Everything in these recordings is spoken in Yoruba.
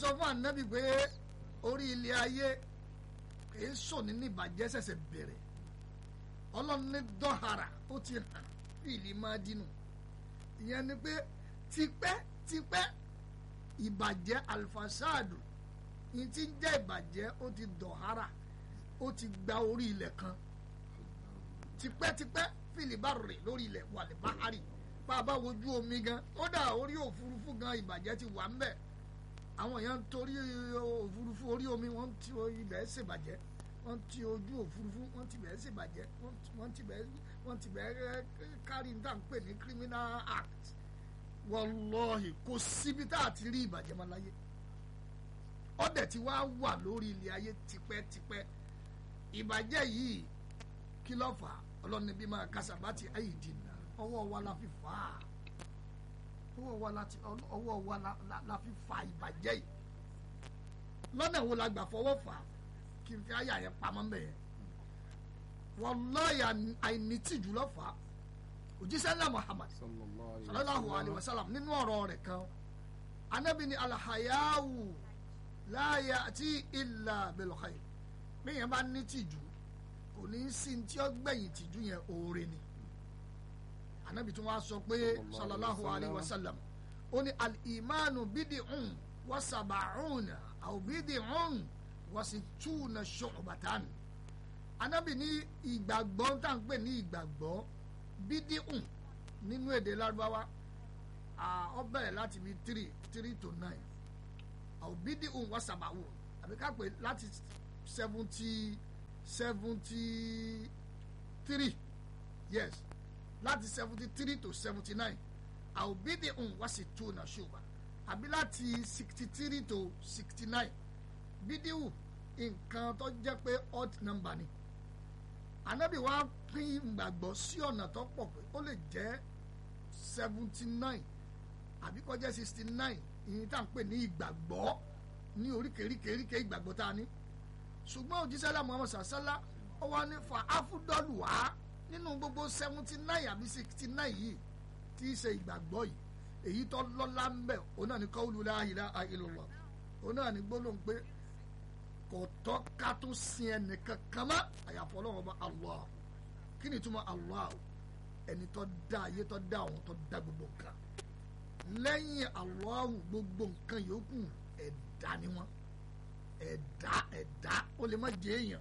sọ fún ànábì pé orí ilé ayé kìí sòní ní ìbàjẹ́ ṣẹ̀ṣẹ̀ bẹ̀rẹ̀ ọlọ́run ní dọ́hara ó ti hàn fìlì máa dínú ìyẹn ni pé tipẹ́ tipẹ́ ìbàjẹ́ alifasadu yìí ti ń jẹ́ ìbàjẹ́ ó ti dọ̀hara ó ti gba orí ilẹ̀ kan tipẹ́tipẹ́ filibari lórí ilẹ̀ wàlẹ̀ bahari bá a bá wojú omi gan kódà orí òfurufú gan ìbàjẹ́ ti wà ń bẹ̀ àwọn èèyàn torí òfurufú orí omi wọ́n ti ibẹ̀ ṣèbàjẹ́ wọ́n ti ojú òfurufú wọ́n ti bẹ̀ ṣèbàjẹ́ wọ́n ti bẹ̀ wọ́n ti bẹ̀ kárí ní tàn pè ní criminal act wọlọ́ọ̀hì kò síbi tá a ti rí ìbàjẹ́ máa láyé ọ̀dẹ̀ tí wàá wà lórí ilé ayé tipẹ́tipẹ́ ìbàjẹ́ yìí kí ló fà á ọlọ́ni bí máa kásábàtì ayé dìnnà ọwọ́ wa la fi fà á ọwọ́ wa la ti ọwọ́ wa la la la fi fà ìbàjẹ́ yìí lọ́nà wo la gbà fọwọ́ fà á kí n fi àyà yẹn pamọ́ mbẹ́ yẹn wallahi àìnítìjú ló fà á òjíṣẹ́ ńlá Muhammad sallallahu alayhi wa sallam nínú ọ̀rọ̀ rẹ̀ kan anabi ni alhayawu la ya'ti illa bil khair bẹ́ẹ̀ bá ní tìjú kò ní í sí tí ó gbẹ̀yìn tìjú yẹn oore ni anabi tún wá sọ pé sallallahu alayhi wa sallam ó ní al-imanu bid'un wa sab'una aw bid'un wa sittuna shu'batan anabi ní ìgbàgbọ́ tá à ń pè ní ìgbàgbọ́ bídíhùn nínú èdè lárúbáwá ó bẹ̀rẹ̀ láti bí three three to nine àwọn bídíhùn wá sàbàwò àbí ká pè láti seventy seventy three yes láti seventy three to seventy nine àwọn bídíhùn wá sí two náà ṣùgbọ́n àbí láti sixty three to sixty nine bídíhùn nǹkan tó jẹ́ pé odd number ni anabi wa pín ìgbàgbọ́ sí ọ̀nà tó pọ̀ pé ó lè jẹ́ seventy nine àbí kó jẹ́ sixty nine ìyẹn tá à ń pè ní ìgbàgbọ́ ní oríkèéríkèéríkèé ìgbàgbọ́ tá a ní ṣùgbọ́n òjísàlá muhammed sàṣálá ó wá ní fa áfúdọ́lù wá nínú gbogbo seventy nine àbí sixty nine yìí tí í ṣe ìgbàgbọ́ yìí èyí tó lọ́lá ń bẹ̀ òun náà ní qawlu la ilaha illallah òun náà ní gbólóhùn pé kò tọ́ ká tó sin ẹnìkan kan mọ́ àyàfọ́ ọlọ́run ọba Allah kí ni ìtumọ̀ Allah ẹni tó dá ayé tó dá àwọn tó dá gbogbo nǹkan lẹ́yìn Allah gbogbo nǹkan yòókù ẹ̀dá ni wọ́n ẹ̀dá ẹ̀dá ó lè má jẹ́ èèyàn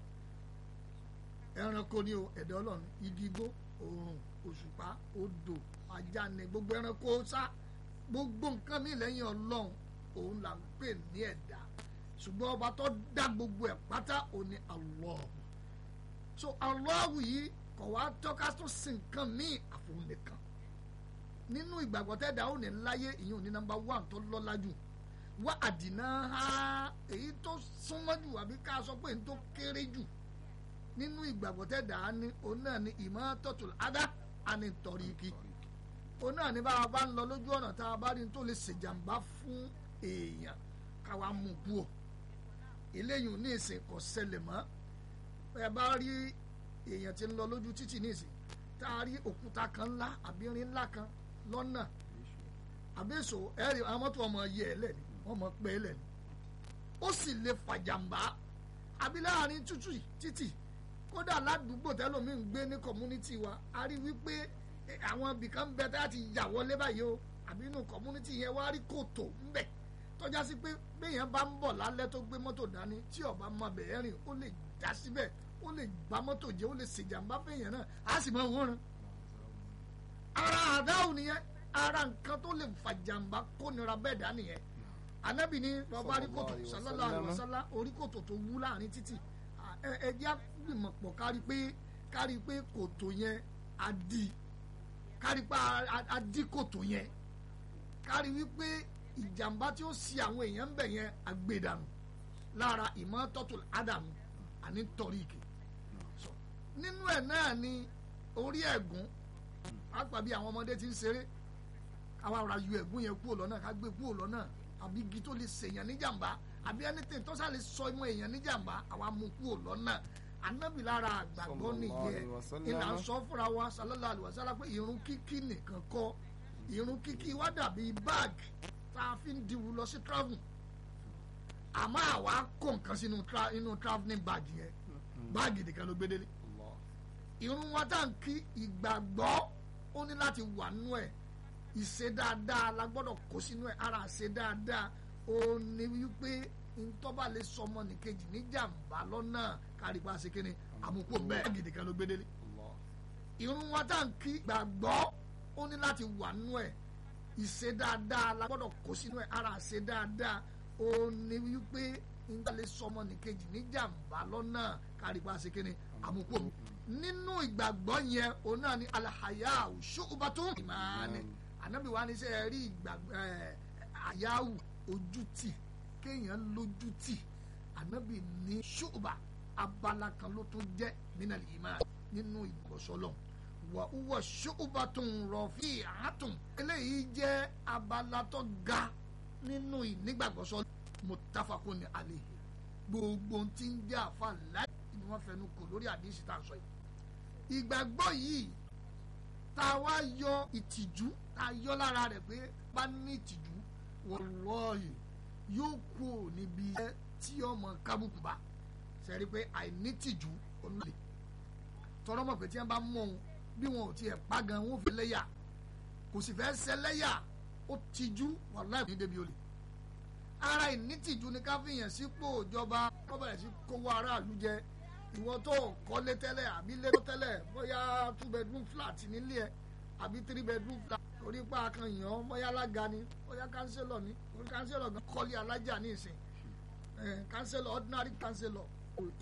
ẹranko ni o ẹ̀dá ọlọ́run igi igbó oòrùn òṣùpá odò ajá ni gbogbo ẹranko sá gbogbo nǹkan mi lẹ́yìn ọlọ́run òun là ń pè ní ẹ̀dá ṣùgbọ́n ọba tó dá gbogbo ẹ̀ pátá òun ni Allah so Allah yìí kò wá tọ́ka tó sin nǹkan míì àfòun nìkan nínú ìgbàgbọ́ tẹ́dá òun ní láyé ìyẹn òní nọ́mbà one tó lọ́lá jù wá àdínà ha èyí tó súnmọ́ jù àbí ká sọ pé èyí tó kéré jù nínú ìgbàgbọ́ tẹ́dá ní òun náà ní imatatul adha àní tọ̀ríkì òun náà ní bá a bá ń lọ lójú ọ̀nà tá a bá rí ní tó lè ṣèjàmbá fún èèyàn káwa mú kú o eléyìí ní ìsìn kò ṣẹlẹ̀ mọ́ ẹ bá rí èèyàn tí ń lọ lójú títì ní ìsìn tá a rí òkúta kan ńlá àbí irin ńlá kan lọ́nà àbẹ́sọ̀ ẹ rí àwọn mọ́tò ọmọ yẹ ẹ lẹ́ni wọ́n mọ̀ pé ẹ lẹ́ni ó sì lè fàjàmbá àbí láàrin tútù títì kódà ládùúgbò tẹ́lómi ń gbé ní kọ̀múnítì wa a rí wípé àwọn ibìkan bẹ tá a ti yà wọlé báyìí o àbí inú kọ̀múnítì yẹn wá rí kòtò ńbẹ̀ tọ́já sí pé béèyàn bá ń bọ̀ lálẹ́ tó gbé mọ́tò dání tí ọba máa bẹ̀rẹ̀ rìn ó lè já síbẹ̀ ó lè bá mọ́tò jẹ́ ó lè ṣèjàmbá fèèyàn náà á sì máa wọ́n ran. ara àdáhùn nìyẹn ara nǹkan tó lè fàjàmbá kó nira bẹ́ẹ̀ dá nìyẹn. anábì ní bàbá rí kòtò sallallahu alaihi wasallam orí kòtò tó wú láàrin títì ẹ jẹ́ àgbìmọ̀ pọ̀ kárí pé kárí pé kòtò yẹn á di kárí pé á di kòtò yẹn kárí wípé ìjàmbá tí ó ṣì àwọn èèyàn ń bẹ̀ yẹn àgbèdànù lára ìmọ́tọ́tò ádámù àní tọ́ríkì nínú ẹ̀ náà ni orí ẹ̀gún pàápàá bí àwọn ọmọdé ti ń ṣeré káwa ra yọ ẹ̀gún yẹn kúrò lọ́nà ká gbé kúrò lọ́nà àbí igi tó lè ṣèyàn níjàmbá àbí ẹnìtẹ̀ tó sá lè sọ ìmọ̀ èèyàn níjàmbá àwa mú kúrò lọ́nà anábì lára àgbàgbọ́ nìyẹn ìlà ń sọ fúnra wa sallallahu alaihi wasallam pé irun kíkí nìkan kọ́ irun kíkí wá dàbí báàgì tá a fi ń diwu lọ sí travel àmọ́ àwa kó nǹkan sínú tra inú travelling bag yẹn báàgì nìkan ló gbé délé Allah. irun wa tá à ń kí ìgbàgbọ́ ó ní láti wà nú ẹ̀ ìṣe dáadáa la gbọ́dọ̀ kó sínú ẹ̀ ara ṣe dáadáa ó ní wípé ntọ́ba lè sọmọ nìkejì níjàmbá lọ́nà kárípa ṣe kíni àmúkò bẹ́ẹ̀ báàgì nìkan ló gbé délé Allah. irun wa tá à ń kí gbàgbọ́ ó ní láti wà nú ẹ̀ ìṣe dáadáa la gbọ́dọ̀ kó sínú ẹ̀ ara ṣe dáadáa ó ní wípé nígbà lè sọmọ nìkejì níjàmbá lọ́nà kárípa ṣe kíni àmúkò nínú ìgbàgbọ́ yẹn òun náà ni alahaya ṣùgbọ́n ìmáàní ànábì wa ní sẹ́ rí ìgbàgbọ́ ẹ̀ àyáwù ojútì kéèyàn lójútì ànábì ní ṣùgbọ́n abala kan ló tún jẹ́ nínú ìmáà nínú ìgbọ̀sọ́lọ̀ wà wúwọ̀ ṣùgbọ́n rọ̀fì àátùn eléyìí jẹ́ abala tó ga nínú ìnígbàgbọ́sọ́lọ̀ mutafakun ní alẹ́ gbogbo tí ń jẹ́ àfa láì ni wọ́n fẹnu kò lórí àdéhìsí tá a sọ yìí ìgbàgbọ́ yìí tá a wá yọ ìtìjú tá a yọ lára rẹ̀ pé bá ní ìtìjú wallahi yóò kú ò níbi iṣẹ́ tí ọmọ kábùkù bá sẹ́rí pé àìní ìtìjú olùlé tọrọ mọ̀ pé tí wọ́n bá mú òun bí wọn ò tiẹ̀ pa gan wọn ò fi lẹ́yà kò sì fẹ́ ṣẹlẹ́yà ó tìjú wallahi ní débi olè ara ìnítìjú ni ká fìyàn sípò ìjọba wọ́n bẹ̀rẹ̀ sí kówó aráàlú jẹ ìwọ tó kọ́lé tẹ́lẹ̀ àbí lé tẹ́lẹ̀ bóyá two bedroom flat nílé ẹ̀ àbí three bedroom flat orí pa kan yàn án bóyá alága ni bóyá kánsẹ́lọ̀ ni orí kánsẹ́lọ̀ gan kọ́lé alájà ní ìsìn kánsẹ́lọ̀ ordinary kánsẹ́lọ̀